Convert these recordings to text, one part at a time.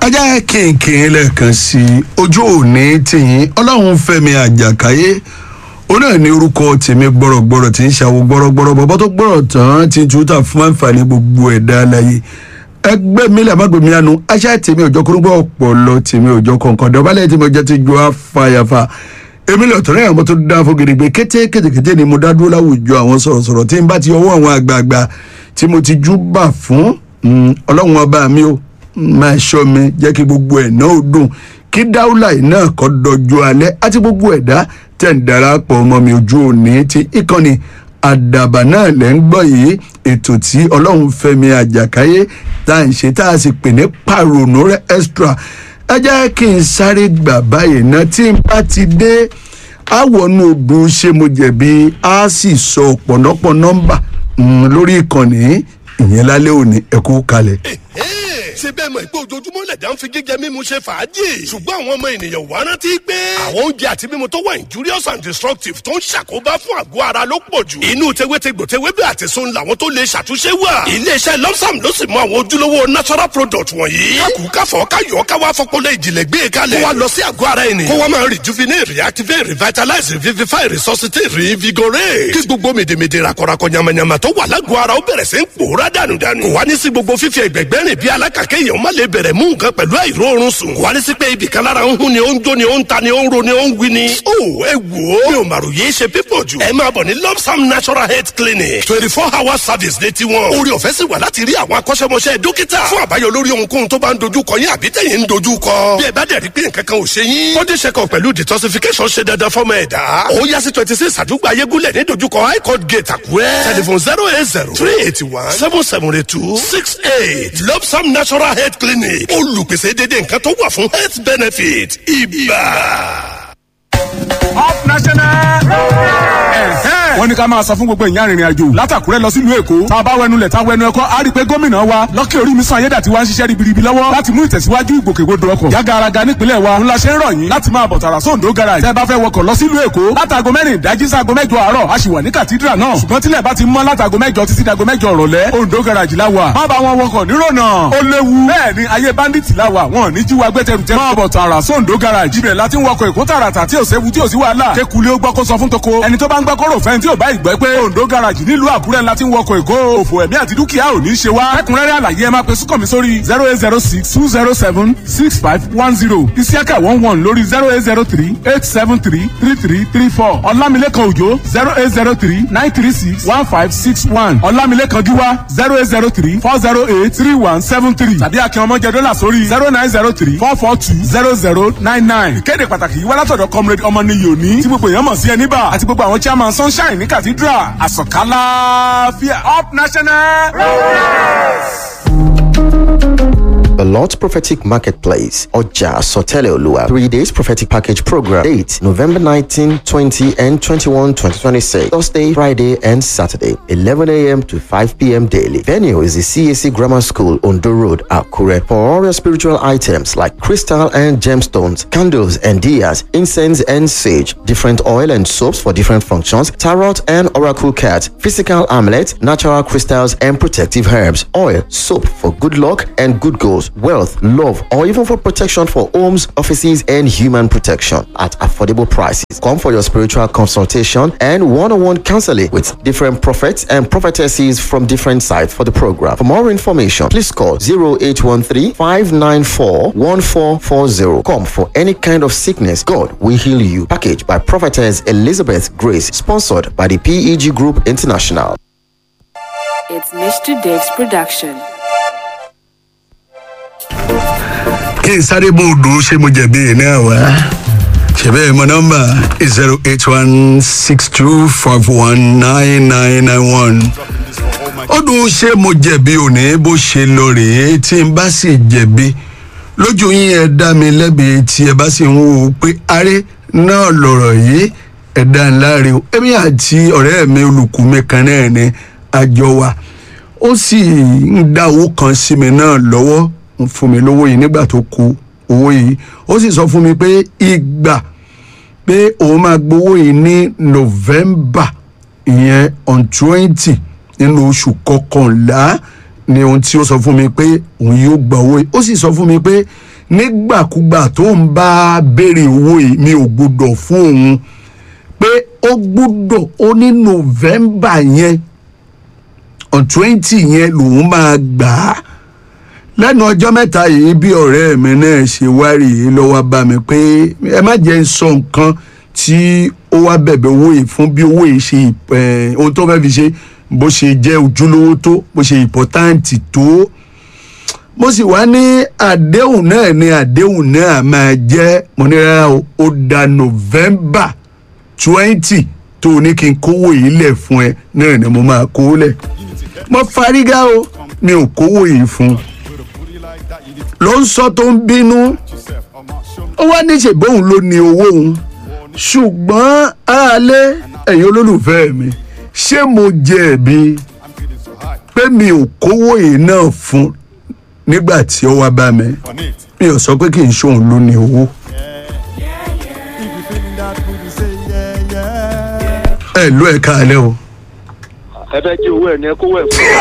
ajá kìnkìn lẹ́ẹ̀kan sí i ojú òní tìyín ọlọ́run fẹ́mi àjàkáyé ó náà ní orúkọ tèmi gbọ́rọ̀gbọ́rọ̀ tí ń ṣàwò gbọ́rọ̀gbọ́rọ̀ bàbá tó gbọ́rọ̀ tán ti túta fún àǹfààní gbogbo ẹ̀dá aláyé ẹgbẹ́ mi làmá gbèmí àánú aṣá tèmi òjò kúrúgbọ́ ọ̀pọ̀lọ tèmi òjò kọ̀ọ̀kan dọ̀bálẹ̀ tèmi òjò ti ju afáyàfà èmi lè tọ́lẹ̀ àwọn tó dá fún gidigbe kété kétékété ni mo dá dúró láwùjọ àwọn sọ̀rọ̀sọ̀rọ̀ tí n bá ti ọwọ́ àwọn àgbààgbà tí mo ti jú bà fún ọlọ́run ọba mi o máa ṣọ́ mi jẹ́ kí gbogbo ẹ̀ náà ó dùn kí dáúlà yìí náà kọ́ dọjú alẹ́ àti gbogbo ẹ̀dá tẹ̀ ń darapọ̀ ọmọ mi ojú òní ti ìkànnì àdàbà náà lẹ́ ń gbọ́ yìí ètò tí ọlọ́run fẹ́mi àjàkáyé tá à ń ṣe tá a sì pè ní pàrònú rẹ extra ẹ jẹ́ kí n sáré gbà báyìí náà tí n bá ti dé àwọnú odò ṣé mo jẹ̀bi á sì sọ ọ̀pọ̀lọpọ̀ nọ́mbà lórí ìkànnì ìyẹn lálẹ́ òní ẹ̀kú kalẹ̀ ṣe bẹ́ẹ̀ mọ̀ pé ojoojúmọ́ lẹ̀dá ń fi jíjẹ mímu ṣe fàájì. ṣùgbọ́n àwọn ọmọ ènìyàn wà rántí pé. àwọn oúnjẹ àti mímu tó wà injurious and destructive tó ń ṣàkóbá fún àgọ́ ara ló pọ̀ jù. inú tewétegbò tewébẹ̀ àti sun làwọn tó lè ṣàtúnṣe wà. iléeṣẹ́ lọ́sàm ló sì mọ àwọn ojúlówó natural product wọ̀nyí. kákù káfọ́ káyọ̀ káwá fọpọlọ ìjìnlẹ̀ gbé kalẹ̀. kó wa lọ sí àgọ́ ara ẹni. kó wa máa rejuvenate reactivate revitalize revivify resuscitate reinvigorate. kí gbogbo mèdèmèdè rakọrakọ yamayama tó wà lágọ̀ọ́ ara ó bẹ̀rẹ̀ sí ń pòórá dànùdànù. kò wá ní sí gbogbo fífi ẹgbẹ̀gbẹ́ rìn bí alákà kéèyàn má lè bẹ̀rẹ̀ mú nǹkan pẹ̀lú àìróorun sùn. wà á ní sí pé ibì kan lára ń hún ni ó ń jó ni ó ń ta ni ó ń ro ni ó ń wí ni. ó ẹ wò ó. mi ò màrò yé ṣe pípọ̀ jù. ẹ máa bọ̀ ní lopsam natural health clinic twenty four hour service ní tiwọn. orí ọ̀fẹ́ sì wà láti rí àwọn akọ́ṣẹ́mọṣẹ́ dókítà. fún àbáyọ lórí ohunkóhun tó bá ń dojú kọ yín àbí tẹ̀yìn ń dojú kọ. bí ẹ bá dẹ̀ rí pé nǹkan kan ò ṣe yín. body check up pẹ̀lú detoxification ṣe dandan fọ́mọ ẹ̀dá. ó yá sí twenty six àdúgbò ayégúnlẹ̀ ní dojúkọ high court gate àkúrẹ́. telephone zero eight zero three eighty one seven seven eight two six eight lopsam natural health clinic olùpèsè dédé nǹkan tó wà fún health benefit ibà. up national. wọ́n ní ká máa sọ fún gbogbo ìyá arìnrìn àjò látàkúrẹ́ lọ sílùú èkó tá a bá wẹnu lẹ̀ tá a wẹnu ẹ̀kọ́ á rí i pé gómìnà wa lọ́kẹ́ orí mi sàn ayédàtí wa ń ṣiṣẹ́ ribiribi lọ́wọ́ láti mú ìtẹ̀síwájú ìgbòkègbodò ọkọ̀ yágaraga nípínlẹ̀ wa ńlá ṣe ń rọ̀ yín láti máa bọ̀ tààrà sóńdó garage tẹ́ bá fẹ́ wọkọ̀ lọ sílùú èkó látàgò mẹ́rin ìdájí ságo mẹ́jọ àárọ̀ a sì wà ní kàtídrà náà ṣùgbọ́n tílẹ̀ bá ti mọ́ látàgò mẹ́jọ títí dago mẹ́jọ ọ̀rọ̀lẹ́ òǹdó garage la wà má bá wọn wọkọ̀ nírònà ó léwu bẹ́ẹ̀ ni ayé bandits la wà wọn ò ní jí wa gbé tẹrù tẹrù máa bọ̀ tààrà sóńdó garage ibẹ̀ láti ń wọkọ̀ èkó tààràtà tí ò séwu tí ò sí wàhálà kékulé ó gbọ́ kó sọ fún toko ẹni tó bá ń gbọ́ kó rò fẹ́ni tí ò bá ìgbẹ́ pé òǹdó garage nílùú àkúrẹ́ ńlá tí ń wọkọ̀ èkó òfò ẹ̀mí àti dúkìá ò ní í ṣe wá ẹkùnrẹ́rẹ́ àlàyé ẹ máa pe sùkọ̀ mi sórí zero eight zero six two zero seven six five one zero isiaka one one lórí zero eight zero three eight seven three three three three four ọlámilékan òjò zero eight zero three nine three six one five six one ọlámilékan gíwá zero eight zero three four zero eight three one seven three tàbí akin ọmọjẹ dọ́là sórí zero nine zero three four four two zero zero nine nine ìkéde pàtàkì yìí wá látọ̀dọ̀ comrade ọmọnìyí òní tí gbogbo èèyàn mọ̀ sí ẹni bá àti gbogbo àwọn chairman sunshine ní cathedral àsọ̀kálá fíà up national. The Lord's Prophetic Marketplace, Oja Sotele Olua. Three days prophetic package program. Date November 19, 20, and 21, 2026. Thursday, Friday, and Saturday, 11 a.m. to 5 p.m. daily. Venue is the CAC Grammar School, Ondo Road, Akure. For all your spiritual items like crystal and gemstones, candles and diyas, incense and sage, different oil and soaps for different functions, tarot and oracle cards, physical amulets, natural crystals, and protective herbs, oil, soap for good luck and good goals wealth, love, or even for protection for homes, offices, and human protection at affordable prices. Come for your spiritual consultation and one on one counseling with different prophets and prophetesses from different sites for the program. For more information, please call 0813 594 1440. Come for any kind of sickness, God will heal you. Package by Prophetess Elizabeth Grace, sponsored by the PEG Group International. It's Mr. Dave's production. kí n sáré bó odò ṣé mo jẹ̀bi náà wá ṣẹ̀bẹ́ mọ nọ́mbà zero eight one six two five one nine nine nine one ọdún ṣé mo jẹ̀bi òní bó ṣe lọ rèé tí n bá sì jẹ̀bi lójú yín ẹ dá mi lẹ́bi tí ẹ bá sì ń wò ó pé aré náà lọ̀rọ̀ yìí ẹ dá ńlá rè o èmi àti ọ̀rẹ́ mi olùkú mi kan náà ni àjọ wa ó sì ń dá owó kan sí mi náà lọ́wọ́ ń fún mi lówó yìí nígbà tó ku owó yìí ó sì sọ fún mi pé ìgbà pé òun máa gbowó yìí ní november ìyẹn on twenty nínú oṣù kọkànlá ni ohun tí ó sọ fún mi pé òun yóò gba owó yìí ó sì sọ fún mi pé nígbàkúgbà tó ń bá béèrè owó yìí mi ò gbọdọ̀ fún òun pé ó gbọdọ̀ ó ní november yẹn on twenty yẹn lòun máa gbà á lẹ́nu ọjọ́ mẹ́ta yìí bí ọ̀rẹ́ mi náà ṣe wárí yìí lọ́wọ́ bá mi pé ẹ má jẹ́ ń sọ nǹkan tí ó wá bẹ̀bẹ̀ owó yìí fún bí owó yìí ṣe ẹ̀, ohun tó fẹ́ fi ṣe bó ṣe jẹ́ ojúlówó tó bó ṣe ìpọ́táǹtì tó mo sì wá ní àdéhùn náà ní àdéhùn náà máa jẹ́ mo ní rárá o ó da november twenty tó o ní kí n kówó yìí lẹ̀ fún ẹ náà ni mo máa kówó lẹ̀ mo farigá o mi ò kówó yìí fún un ló ń sọ tó ń bínú ó wá ní ṣèbóhùn ló ní owó òun ṣùgbọ́n aráalé ẹ̀yin olólùfẹ́ mi ṣé mo jẹ̀bi pé mi ò kówó yìí náà fún nígbà tí ó wá bá mi mi ò sọ pé kì í ṣóun ló ní owó. ẹ ló ẹ káalẹ́ o. ẹ fẹ́ jí owó ẹ̀ ní ẹ kówó ẹ̀ fún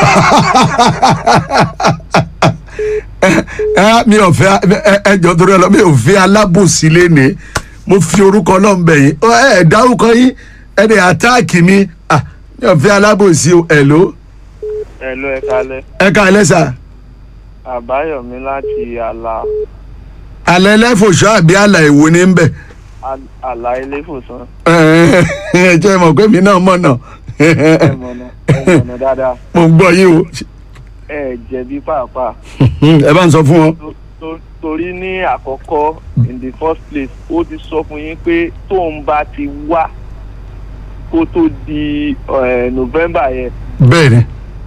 ẹ mi ò fẹ́ ẹ ẹ jọ torí ọlọ mi ò fẹ́ alábòsí lẹni mo fi orúkọ Ọlọ́run bẹ̀ yín ẹ ẹ dárúkọ yín ẹ dẹ àtáàkì mi ah mi ò fẹ́ alábòsí o ẹ ló ẹ ló ẹ kalẹ̀ ẹ káalẹ́ sà àbáyọ̀mí láti àlà alẹ́ lẹ́fọ̀ṣọ́ àbí àlà ìwo ní bẹ̀ àlà iléfòsàn ẹ ẹ jẹ́ mọ̀ pé mi náà mọ̀ náà ẹ mọ̀nà ẹ mọ̀nà dáadáa mo gbọ́ yín o ẹ jẹ̀bi pàápàá ẹ bá ń sọ fún wọn. To- to- torí ní àkọ́kọ́ in the first place ó ti sọ fún yín pé tóun bá ti wá kó tó di eh, November yẹn bẹ́ẹ̀ ni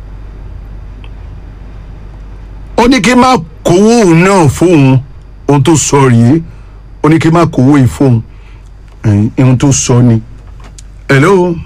ó ní kí n má kówó òun náà fóun ohun tó sọ rèé ó ní kí n má kówó yìí fóun ẹ̀yìn, ohun tó sọ ni. hello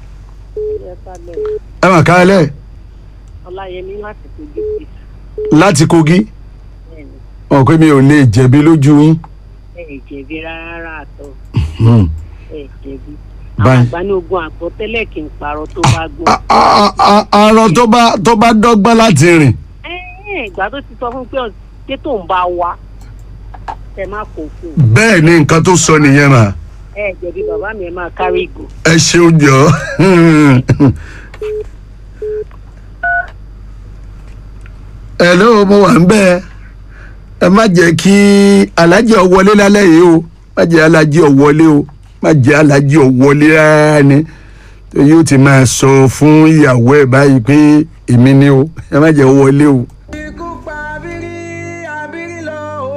ẹ mà káalẹ́ ọláyẹmí láti kojú sí láti kogi bẹ́ẹ̀ni wọn pé mi ò lè jẹ̀bi lójú yín. ẹ ẹ jẹ̀bi rárá àtọ Hmm. ẹ jẹ̀bi Báyìí. àgbà ní ogun àgbọ̀tẹ́lẹ̀ kì í parọ́ tó bá gbọ́. A- a- a- arọ tó bá tó bá dọ́gbọ́n láti rìn ẹ ẹ ìgbà tó ti sọ fún pé ọ- pé tóun bá wá ẹ má kó fún un bẹ́ẹ̀ ni nǹkan tó sọ nìyẹn mà ẹ jẹ̀bi bàbá mi ẹ máa kárí ìgò. ẹ ṣeun jọ. hello mo wà ń bẹ́ẹ̀ ẹ má jẹ́ kí alájẹ ọwọlé lálẹ́ yìí o má jẹ́ alájẹ ọwọlé o má jẹ́ alájẹ ọwọlé rárá ni tó yóò ti máa sọ fún ìyàwó ẹ̀ báyìí pé èmi ni o ẹ má jẹ́ ọwọlé o. ikú pa abiri abiri lọ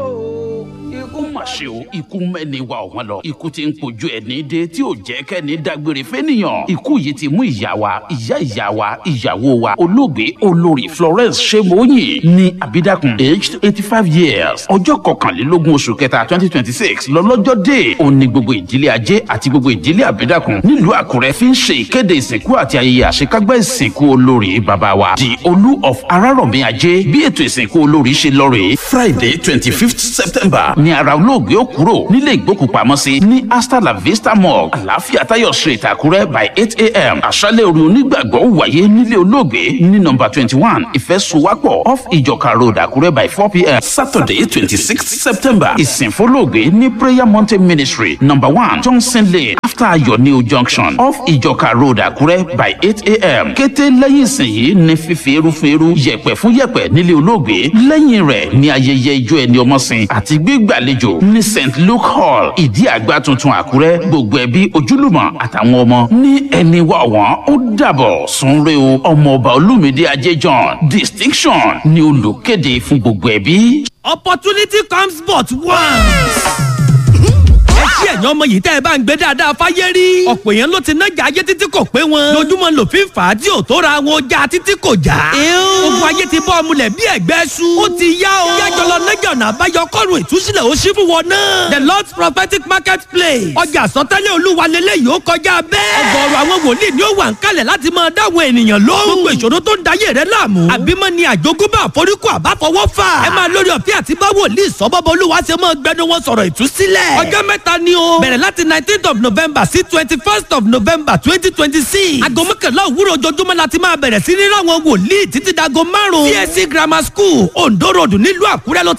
o ikú ó mà ṣe o ikú mẹ́ni wa ọ̀wọ́n lọ ikú ti ń pojú ẹni dé tí ò jẹ́ kẹ́ni dágbére fẹ́nìyàn ikú yìí ti mú ìyá wa ìyá ìyá wa ìyàwó wa olóògbé olórí Florence Ṣẹ́móyìn ní Abídàkùn aged eighty five years ọjọ́ kọkànlélógún oṣù kẹta twenty twenty six lọ́lọ́jọ́ dé ó ní gbogbo ìdílé ajé àti gbogbo ìdílé Abídàkùn nílùú Àkúrẹ́ fi ń ṣe ìkéde ìsìnkú àti ayẹyẹ àṣekágbá ìsìnkú olórí bàbá wa the olú of Arárọ̀mí ajé bí ètò ìsìnkú olórí ṣe lọ rèé Friday twenty fifth September ní ara olóògbé ó kúrò nílé ìgbókùpamọ́sí ní Asta La Vista Mall àlàáfíà Táyọ̀ street Àkúrẹ́ by eight a.m. àṣálẹ̀ orí onígbàgbọ́ wáyé nílé olóògbé ní nọ́mbà twenty one ìfẹ́sowápọ̀ off ìjọka road Àkúrẹ́ by four p.m. Saturday twenty sixth September ìsìnfólóògbé ní Prayer Mountain Ministry number one Johnson Lane after Ayọ̀ New Junction off ìjọka road Àkúrẹ́ by eight a.m. kété lẹ́yìn ìsìn yìí ní fífi eru fún eru yẹ̀pẹ̀ fún yẹ̀pẹ̀ nílé olóògbé lẹ́yìn rẹ̀ ní ayẹyẹ ijó ẹni ọmọsìn àti gbígbàlejò ní St Luke Hall ìdí àgbà tuntun Àkúrẹ́ gbogbo ẹbí ojúlùmọ̀ àtàwọn ọmọ ní ẹni wà wọ́n ó dàbọ̀ sunre o ọmọọba Olúmídé Ajé John distinction ni olùkéde fún gbogbo ẹbí. opportunity comes but once. ẹ ṣí ẹ̀yàn ọmọ yìí tẹ́ ẹ bá ń gbé dáadáa fáyé rí. ọ̀pọ̀ èèyàn ló ti nájà ayé títí kò pé wọn. lójúmọ́ lòfin fà á tí ò tó ra wọn ọjà títí kò já. ogun ayé ti bọ́ ọmúlẹ̀ bí ẹ̀gbẹ́ su. ó ti yá o. yájọ lọ nájà ọ̀nà àbáyọ kọ́run ìtúsílẹ̀ ó ṣí fún wọn náà. the lord's prophetic market place. ọjà àsọtẹ́lẹ̀ olúwa lélẹ́yìí ó kọjá bẹ́ẹ̀. ọgọ́rùn àwọn wòlíì ni ó wà ń kalẹ̀ láti máa dáwọn ènìyàn lóhùn. gbogbo ìṣòro tó ń dayé rẹ láàmú. àbímọ ni àjogúnbá àforíkù àbáfọwọ́ fà. ẹ máa lórí ọ̀fẹ́ àti bá wòlíì sọ́bọ́bọ́ olúwa ṣe máa gbẹnu wọn sọ̀rọ̀ ìtúsílẹ̀. ọjọ́ mẹ́ta ni o. bẹ̀rẹ̀ láti nineteenth of november sí twenty first of november twenty twenty six. aago mọ́kànlá òwúrọ̀ ojoojúmọ́ la ti máa bẹ̀rẹ̀ sí ní ráwọn wòlíì títí dago márùn-ún. csc grammar school ondo road nílùú àkúrẹ́ ló ti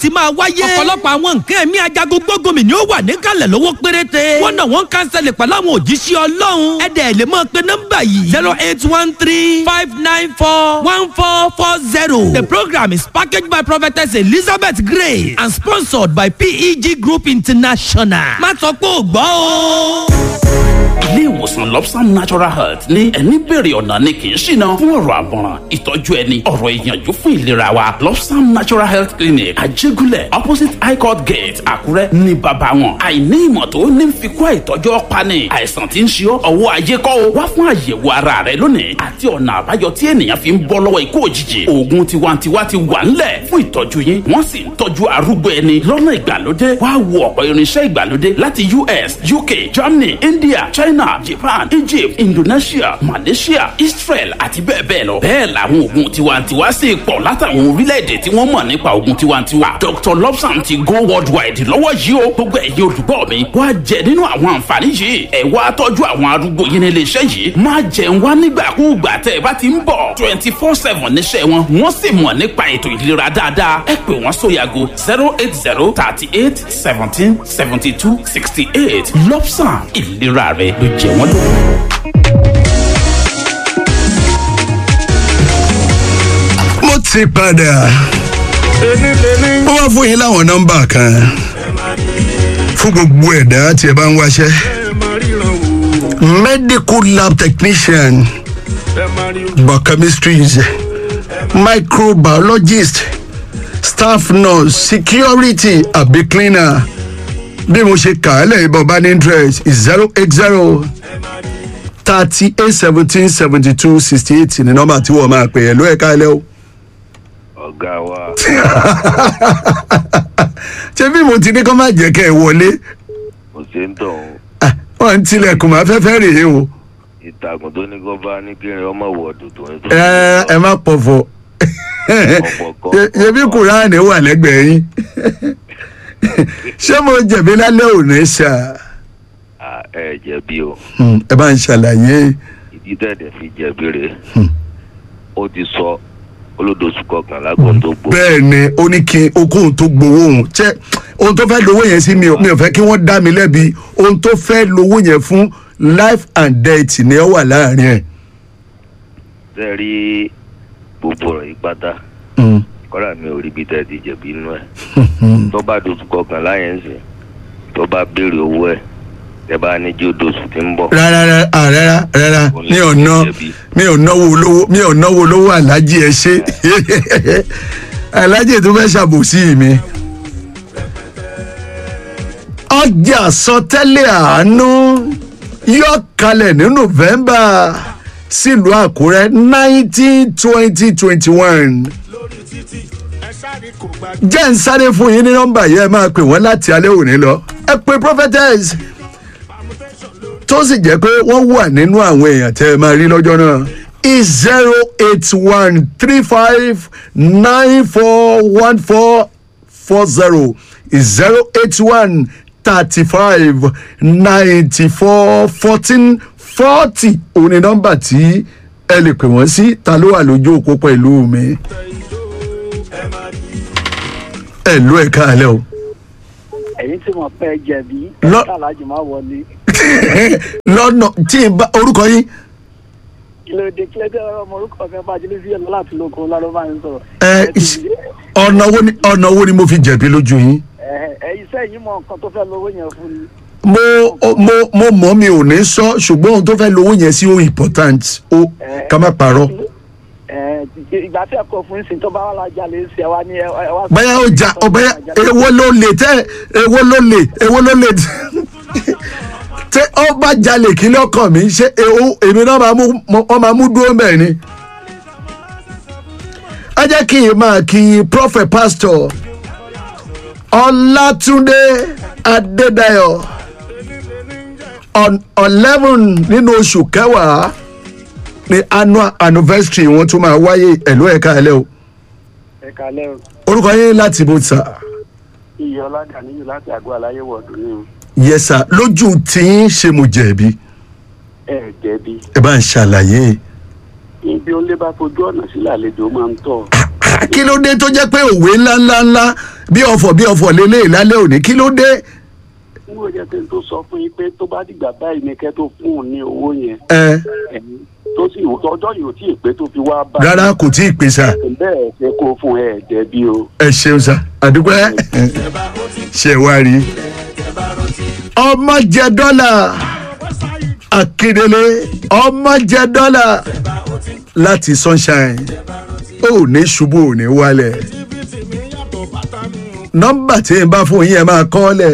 ti máa wáyé. ọ̀pọ̀lọpọ̀ àwọn nǹkan ẹ̀mí ajagun gbógunmi ni ó wà níkàlẹ̀ lówó péréte. wọ́n náà wọ́n kánsẹ̀lẹ̀ pẹ̀lú àwọn òjíṣẹ́ ọlọ́run. ẹ̀dẹ̀ lè máa pe nọ́mbà yìí. zero eight one three five nine four one four four zero. The program is packaged by Prophetess Elizabeth Grace and sponsored by PEG Group International. má sọ pé ò gbọ́ o. ilé ìwòsàn lobsam natural health ní ẹni bèrè ọ̀nà ni kì í ṣìnà fún ọ̀rọ̀ àmọ̀ràn ìtọ́jú ẹni ọ̀rọ̀ ìyànjú fún ìlera wa lobsam natural health clinic àjẹgúnlẹ̀ opposite high court gate àkúrẹ́ ní bàbá wọn àìní ìmọ̀ tó ní fi kó àìtọ́jú ọ̀pani àìsàn tí ń ṣe ọ́ ọwọ́ ayé kọ́ o wá fún àyẹ̀wò ara rẹ lónìí àti ọ̀nà àbáyọ tí ènìyàn fi ń bọ́ lọ́wọ́ ikú òjijì oògùn tiwantiwa ti wà ńlẹ̀ fún ìtọ́jú yín wọ́n sì ń tọ́jú arúgbó ẹni lọ́nà ìgbàlódé wá wo ọ̀pọ̀ irinṣẹ́ ìgbàlódé láti us uk germany india china japan egypt indonesia malaysia israel àti bẹ́ẹ̀ bẹ́ẹ̀ lọ. bẹ́ẹ̀ làwọn oògùn tiwantiwa sì pọ̀ látàwọn orílẹ̀-èdè tí wọ́n mọ̀ nípa oògùn tiwantiwa. dr lobsam ti go worldwide lọ́wọ́ yìí o gbogbo ẹ̀yin olùgbọ́ mi wá jẹ nínú àwọn àǹfààní yìí ẹ̀ wá tọ́jú àwọn arúgbó yín ní iléeṣẹ́ yìí má jẹun wá nígbàkúùgbà tẹ́ ẹ bá ti ń bọ̀ twenty four seven níṣẹ́ wọn wọ́n sì mọ̀ nípa ètò ìlera dáadáa ẹ pè wọ́n sóyàgò zero eight zero thirty eight seventeen seventy two sixty eight lobsam ìlera rẹ ló jẹ wọ́n lógún. mo ti padà mo wá fún yín láwọn nọmba kan fún gbogbo ẹ̀dá tí ẹ bá ń wáṣẹ́ medical lab technician biochemistries microbiologist staff nurse security àbí cleaner bí mo ṣe kà á lẹ́yìn bọ́ bá ní interest zero eight zero thirty eight seventeen seventy two sixty eight ní nọ́mbà tí wọ́n máa pè é ló ẹ̀ka ẹlẹ́ o. ọ̀gá wa ṣé bí mo ti ní kó má jẹ́ kẹ́ ẹ wọlé kò ṣe ń tọ̀ ọ́n wọ́n ń tilẹ̀kùn máa fẹ́fẹ́ rèé o. ìtàgùn tó ní kó bá ní kí ọmọ wọ̀ọ̀dù tó ń tó. ẹ ẹ má pọ̀fọ̀ ṣebí kùránì wà lẹ́gbẹ̀ẹ́ yín ṣé mo jẹ̀bi lálẹ́ òní ṣá À, ẹ jẹ̀bi o ẹ bá ń ṣàlàyé ìdí tẹ̀dẹ̀ fi jẹ̀bi rẹ̀ ó ti sọ olódòsù kọkànlá kan tó gbó. bẹ́ẹ̀ ni ó ní kí okòhun tó gbowó òun ṣé ohun tó fẹ́ lówó yẹn sí mi ò mi ò fẹ́ kí wọ́n dá mi lẹ́bi ohun tó fẹ́ lówó yẹn fún life and death ni ó wà láàrin ẹ̀. tẹ́ rí gbogbo ọ̀rọ̀ yìí pátá kọ́ra mi ò rí bí tẹ́ ti jẹ̀bi inú ẹ̀ tó bá dòsù kọkànlá yẹn ń sìn tó bá béèrè owó ẹ̀ tẹ́ bá ní jí ó dòsù tí ń bọ̀. rárá rárá rárá rárá mi ò ná mi ò náwó olówó mi ò náwó olówó alájí ẹ ṣe alájí tó fẹ́ ṣàbòsí mi. ọjà sọtẹ́lẹ̀ àánú yọ kalẹ̀ ní november sílùú àkúrẹ́ nineteen twenty twenty one jẹ́ ń sáré fún yín ní nọ́mbà yẹn ẹ máa pè wọ́n láti alẹ́ òní lọ ẹ pé prophetess tó sì jẹ́ pé wọ́n wà nínú àwọn èèyàn tẹ́ ẹ máa rí lọ́jọ́ náà is zero eight one three five nine four one four four zero is zero eight one thirty five ninety four fourteen forty òun ni nọ́mbà tí ẹ lè pè wọ́n sí ta ló wà lójú òpó pẹ̀lú mi ẹ ló ẹ káàlẹ́ o. ẹ̀yin tí mo pẹ́ jẹ̀bi Lọ- ẹ̀ka alájù máa wọlé lọ́nà tí n bá orúkọ yín kí ló dé kí ló dé ọmọ orúkọ mi bá jílé sí ẹ̀lọ́ láti lóko lọ́dọ̀ bá ń sọ̀rọ̀. ẹ ọ̀nà wo ni ọ̀nà wo ni mo fi jẹ̀bi lójú yín. ẹ iṣẹ́ yìí mọ nǹkan tó fẹ́ lówó yẹn fún mi. mo mo mo mọ̀ mi ò ní sọ ṣùgbọ́n ohun tó fẹ́ lówó yẹn sí ó important ó ká má parọ́. Ẹ, ìgbà tí ẹ̀kọ́ fún ìsìn tó bá wà lájà lè ṣe ẹ wá ní ẹ ẹ wá. báyà ó jà ọ báyà èwo ló lè tẹ èwo ló lè èwo ló lè tẹ ọ bá jalè kí lọ́kàn mi ṣé èwo èmi náà máa mú ọ máa mú dúró mẹ́rin ni. ẹ jẹ́ kí n máa kí prophet pastor ọlátúndé adédayọ̀ on eleven nínú oṣù kẹwàá ni annual anniversary wọn tún máa wáyé ẹ̀lú ẹ̀ka ẹ̀lẹ́ o ẹ kalẹ́ o orúkọ yín láti bó sà iye ọlọ́dà níyù láti àgọ́ aláyé wọ̀ọ̀dù ní o. yẹsà lójú tí ń ṣe mo jẹ̀bi ẹ jẹ̀bi ẹ bá ń ṣàlàyé ibi ó lé bá fojú ọ̀nà sílẹ̀ àlejò máa ń tọ̀. kí ló dé tó jẹ́ pé òwe ńláńláńlá bí ọ̀fọ̀ bí ọ̀fọ̀ lélẹ̀ lálẹ́ òní kí ló dé. n ò jẹ́ pé tó sọ fún yín pé tó bá dìgbà báyìí ni kẹ́ tó fún un ní owó yẹn. ẹ ẹ̀yin tó sì ọjọ́ yìí ò tí ì pé tó fi wá bá. rárá kò tí ì pè sá bẹ́ẹ̀ ṣe kó fún ẹ dẹ̀bi o. ẹ ṣeun sá àdúgbò ẹ ṣe wá rí ọmọ jẹ dọ́là akíndélé ọmọ jẹ dọ́là láti sunshine ó ní ṣubú ò ní wálẹ̀ nọ́mbà tí n bá fún yín ẹ máa kọ́ lẹ̀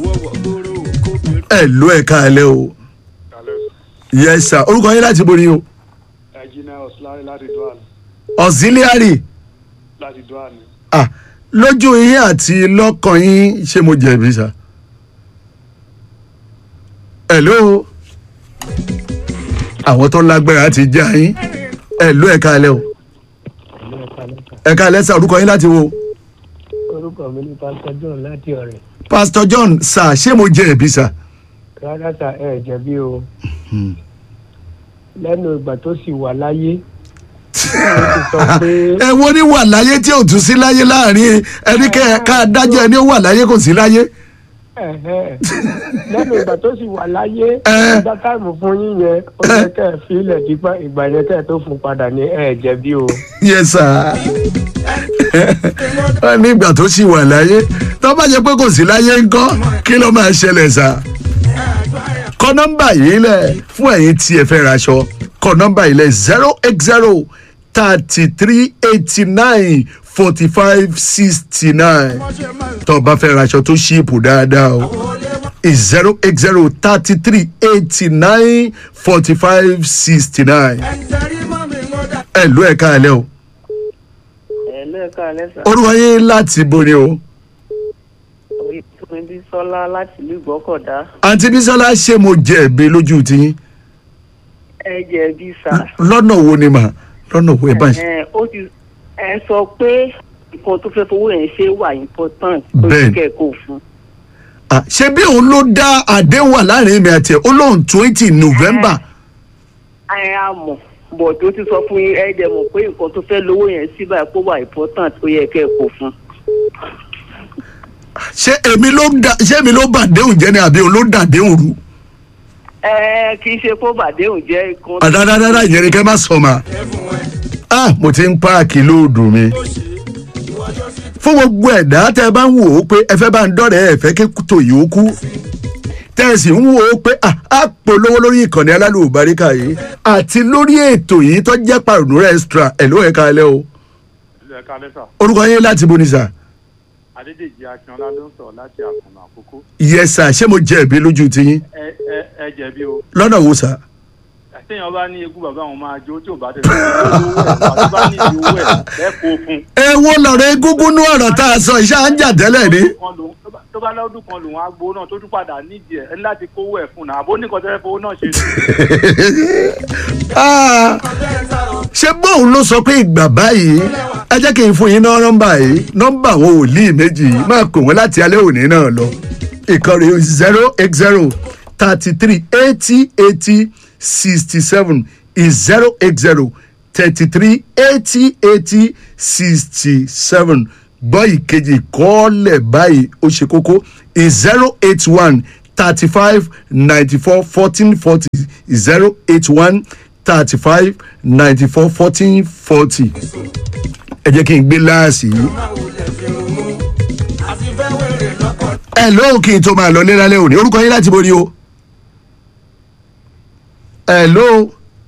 ẹ ló ẹ káalẹ́ o yes sir orúkọ yín láti borí o ẹ̀jìnà ọ̀sùlárí láti dual auxiliary láti dual ni. ah lójú yín àti lọ́kàn yín ṣé mo jẹ̀bi sá hello àwọn tó lágbára ti já yín hello ẹ káalẹ́ o ẹ káalẹ́ sá orúkọ yín láti wo orúkọ mi ní pásítọ john láti ọrẹ pastor john sá ṣé mo jẹ̀bi sá. rárá sà ẹ jẹbi o lẹnu ìgbà tó sì wà láyé ó ti sọ pé ẹ wo ni wà láyé tí ò tún sí láyé láàrin ẹni kẹ ká dájọ ẹni ó wà láyé kò sí láyé. ẹhẹ lẹnu ìgbà tó sì wà láyé ìgbà táìmù fún yín yẹn ó yẹ kẹ ẹ fi ilẹ̀ dípá ìgbà yẹn kẹ ẹ tó fún padà ní ẹ jẹbi o. yes sir wọn ní ìgbà tó sì wà láyé tó bá jẹ pé kò sí láyé ńkọ kí ló máa ṣẹlẹ̀ sá. kọ nọ́mbà yìí lẹ̀ fún ẹ̀yin tí ẹ fẹ́ raṣọ kọ nọ́mbà yìí lẹ̀ zero eight zero thirty three eighty nine forty five sixty nine tó o bá fẹ́ raṣọ tó ṣíìpù dáadáa o zero eight zero thirty three eighty nine forty five sixty nine ẹ ló ẹ̀ káàlẹ́ o ẹ lẹ́ẹ̀ka lẹ́sà. orúkọ yín láti borí o oyinbi sọlá láti ìlú ìgbọ́kọ̀dá. àǹtí bísọ́lá ṣé mo jẹ̀bi lójú tiyín ẹ jẹ̀bi sà. lọ́nà wo ni mà lọ́nà wo ẹ bá ṣe. ẹ ó ti ẹ sọ pé nǹkan tó fẹ́ fowó yẹn ṣe wà important ó Bẹ́ẹ̀ni. ti kẹ́kọ̀ọ́ fún. Ah, ṣé bí òun ló dá àdéhùn wà láàrin mi àti ẹ̀ ó lóun twenty november ẹ á mọ̀ bọ̀ tó ti sọ fún yín ẹ jẹ́ mọ̀ pé nǹkan tó fẹ́ lówó yẹn sí báyìí kó wà important ó yẹ kẹ́kọ̀ọ́ fún. ṣé èmi ló dá ṣé èmi ló bà àdéhùn jẹ́ ni àbí òun ló dá àdéhùn rú. ẹ kì í ṣe kó bàdéhùn jẹ́ nǹkan. àdádádáda ìyẹn ni kẹ́ má sọ ma. ah mo ti ń páàkì lóòdù mi. fún gbogbo ẹ̀dá tẹ́ ẹ bá ń wò ó pé ẹ fẹ́ bá ń dọ́rẹ̀ ẹ fẹ́ kí tò yìí ó kú. tẹ́ ẹ sì ń wò ó pé ah á polówó lórí ìkànnì alálùbáríkà yìí àti lórí ètò yìí tó jẹ́ pàrọ̀nù rẹ́sítra ẹ̀ ló ẹ̀ka ẹlẹ́ o. ilé ẹ̀ka lẹ́sà orúkọ yín láti bo ni sà. adédèjì akínọlá ló ń sọ̀rọ̀ láti àkùnà àkókò. yẹ sà ṣé mo jẹ̀bi lójú tiyín ẹ ẹ ẹ jẹ̀bi o lọ́nà wo sà. àtẹ̀yìn ọba ní egún bàbá àwọn máa jó tí ò bá tẹ̀lé owó ẹ̀ bá ní ìdí owó ẹ̀ lẹ́kọ̀ọ́ fún. èwo lọ̀rọ̀ egúngún ní ọ̀rọ̀ tá a sọ iṣẹ́ à ń jà tẹ́lẹ̀ ni. kan lòun tó bá- tó bá lọ́dún kan lòun á gbowó náà tó tún padà nídìí ẹ̀ ẹ̀ ní láti kówó ẹ̀ fún un náà àbó ní kọ́tẹ́rẹ́ fowó náà ṣe. Ah, ṣé bóun ló sọ pé ìgbà báyìí ẹ jẹ́ kí n fún yín ná nọ́mbà yìí nọ́mbà àwọn wòlíì méjì yìí máa pè wọ́n láti alẹ́ òní náà lọ ìkànnì zero eight zero thirty three eighty eighty sixty seven is zero eight zero thirty three eighty eighty sixty seven gbọ́ ìkejì kọ́ọ̀lẹ̀ báyìí ó ṣe kókó is zero eight one thirty five ninety four fourteen forty zero eight one thirty five ninety four fourteen forty ẹ jẹ́ kí n gbé láàsì yìí. ẹ lóò kí n tó máa lọ lérálẹ́ òní orúkọ yín láti borí o. ẹ lóò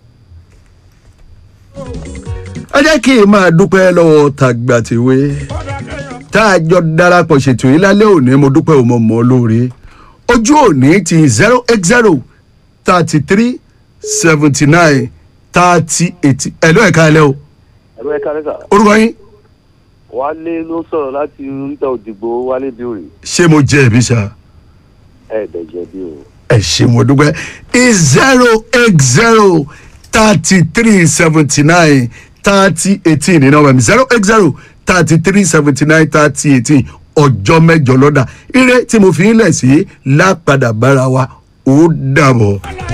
ẹ jẹ́ kí n máa dúpẹ́ lọ́wọ́ tàgbàtìwé tá a jọ darapọ̀ ṣètò yìí lálẹ́ òní mo dúpẹ́ òmò mọ́ lóore ojú òní ti zero eight zero thirty three seventy nine thirty eighty ẹ̀ ló ẹ̀ka ẹ̀lẹ́ o ẹ̀rọ ẹ̀ka lẹ́sà orúkọ yín wálé ló sọ̀rọ̀ láti oríta òdìgbò wálé bíòrè ṣé mo jẹ́ ẹ̀bí ṣá ẹ̀ẹ́dẹ̀jẹ̀ bí o. ẹ ṣe mo dúpẹ́ is zero eight zero thirty three seventy nine thirty eighteen ní nọ́mbà mi zero eight zero thirty three seventy nine thirty eighteen ọjọ́ mẹ́jọ lọ́dà ire tí mo fi ń lẹ̀ sí lápadà bára wa ó dàbọ̀.